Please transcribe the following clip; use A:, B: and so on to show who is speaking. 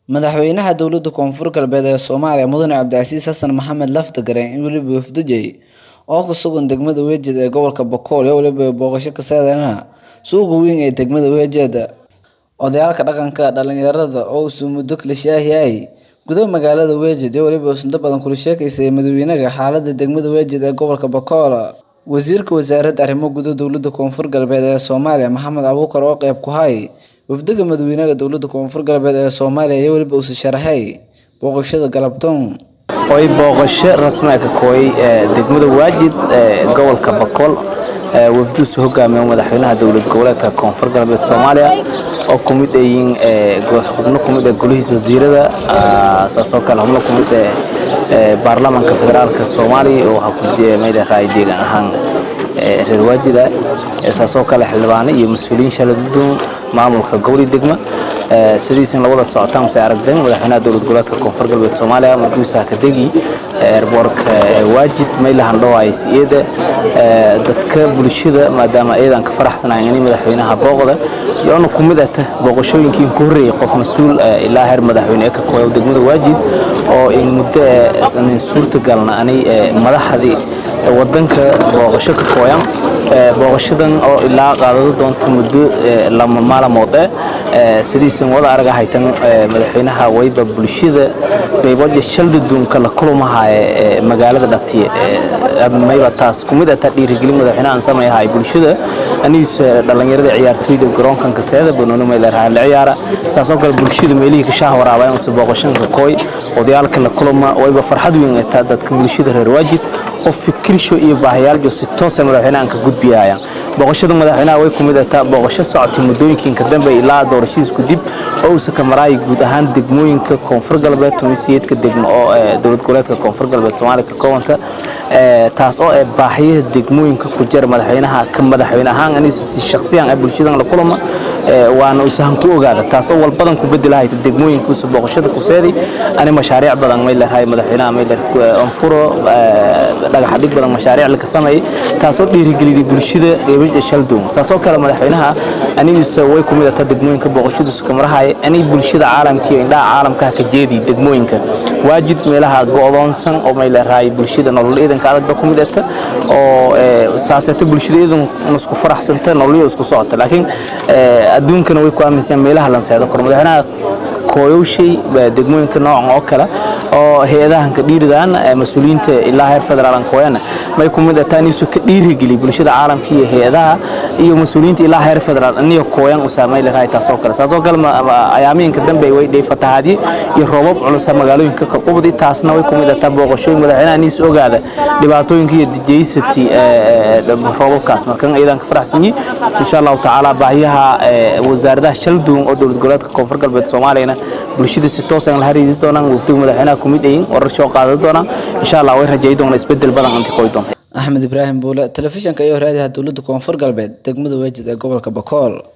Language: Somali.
A: Madaxweynaha Dowladda Koonfur Galbeed ee Soomaaliya Mudane Cabdicasiis Xasan Maxamed Laftagareen iyo weliba wafdigiisa oo ku sugan degmada Weejid ee gobolka Boqol iyo weliba booqasho ka saadanaha suuqa weyn ee degmada Weejid. Odayaalka dhaqanka, dhalinyarada oo uu muddo kala shaahiyay gudaha magaalada Weejid iyo weliba inta badan kula sheekaysay madaxweynaha xaaladda degmada Weejid ee gobolka Boqol. Wasiirka Wasaaradda Arrimaha Gudaha Dowladda Koonfur Galbeed ee Soomaaliya Maxamed Abuukar oo qayb ka ahaa wafdiga madaxweynaha Dowladda Koonfur Galbeed ee Soomaaliya iyo weliba uu sharaxay booqashada galabtoon.
B: way booqasho rasmi ah ka kooyay degmada waajid ee gobolka Boqol wafdigiisu hogaamiyo madaxweynaha dowlad goboleedka Koonfur Galbeed Soomaaliya oo ku mid yihiin xubno ku mid ah golihiisa wasiirada saasoo kale xubno ku mid ah baarlamaanka federaalka Soomaaliya oo waxa ku jira meel raay deegaan ahaan reer waajida saasoo kale xildhibaano iyo mas'uuliyiin shaladuun maamulka gobolka degma sidiisan la wada socotaan si aragteen madaxweynaha dowlad goboleedka Koonfur Galbeed Soomaaliya Maduusa Kadegi airportka waajid meelahan dhawaay siyeeda dadka bulshada maadaama aydan ka faraxsanaayeen in madaxweynaha booqda iyo ku mid ah booqashooyinkii ku horeeyay qof mas'uul ilaa heer madaxweyne ka kooyo degmada waajid oo in muddo sanin suurtagalna anay madaxdii wadanka booqasho ka kooyan booqashadan oo ilaa qaadado doonto muddo lama maalmood sidiisan wada araga haytan madaxweynaha wayba bulshada qaybood shaldaduunka la kulmaha magaalada dhatiye mayba taas kumid ah dhiirigelin madaxweynaha sameeyahay bulshada aniis dhalinyarada ciyaartooyda garoonkan ka seeda banooni meel raha la ciyaara saasoo kale bulshada meelihii ka shaah waraabay oo booqashanka kooy odayaalka la kulma wayba farxad weyn ay tahay dadka bulshada reer waajid oo fikirsho iyo baahiyaal si toos ah madaxweynaha ka gudbiyayaan booqashada madaxweynaha way kumid ah booqasho socotay muddooyinka dambe ilaa doorashadiisku dib oo uu ka maray guud ahaan degmooyinka Koonfur Galbeed tumiseedka degmo oo dowlad goboleedka Koonfur Galbeed Soomaaliya ka koobanta taas oo ay baahiyaha degmooyinka ku jira madaxweynaha ka madaxweyne ahaan aniga si shakhsiyan ay bulshada la kulma waana uu sahan ku ogaada taas oo walbadan ku bedelahay degmooyinka soo booqashada ku seedi ani mashaariic badan may leeyahay madaxweynaha may leeyahay anfuro dhagax dhig badan mashaariic la ka sameeyay taas oo dhiirigeliyay bulshada qeybada shaldoon saasoo kale madaxweynaha anigiisa way ku mid ah degmooyinka booqashadiisu ka marahay ani bulshada caalamka iyo indhaha caalamka ka jeedi degmooyinka waajid meelaha go'doonsan oo may leeyahay bulshada nolol ciidanka adag ku mid ah oo saasata bulshada iidan isku faraxsanta nolol isku socota laakiin adduunkana way ku aaminsan meelaha lan seedo kor madaxweynaha kooyowshay degmooyinka noocan oo kale oo hay-adahan ka dhiiridaan mas-uuliyiinta ilaa heer federaal kooyana may ku mid ah inisu ka dhiirigeli bulshada caalamka iyo hay-adaha iyo mas-uuliyiinta ilaa heer federaal aniyo kooyan u saamay leeyahay taasoo kale saasoo kale ayaamiinka dambe way dhey fatahaadii iyo roobab culus magaalooyinka ka qubdi taasna way ku mid ah booqashooyin madaxweynaha iniis ogaada dhibaatooyinka iyo dijeysati roobabkaas markan iyadan ka faraxsan yihiin insha allahu tacaala baahiyaha wasaaradaha shalduun oo dowlad goboleedka koonfur galbeed soomaaliyana bulshada si toos ah la xiriiri doonaan wafdiga madaxweynaha ku mid yihiin warar soo qaadan doonaan insha allah way rajayn doonaan isbedel badan inta koy doonto
A: axmed ibraahim buule telefishanka iyo raadiyaha dowladda koonfur galbeed degmada weejid ee gobolka bokool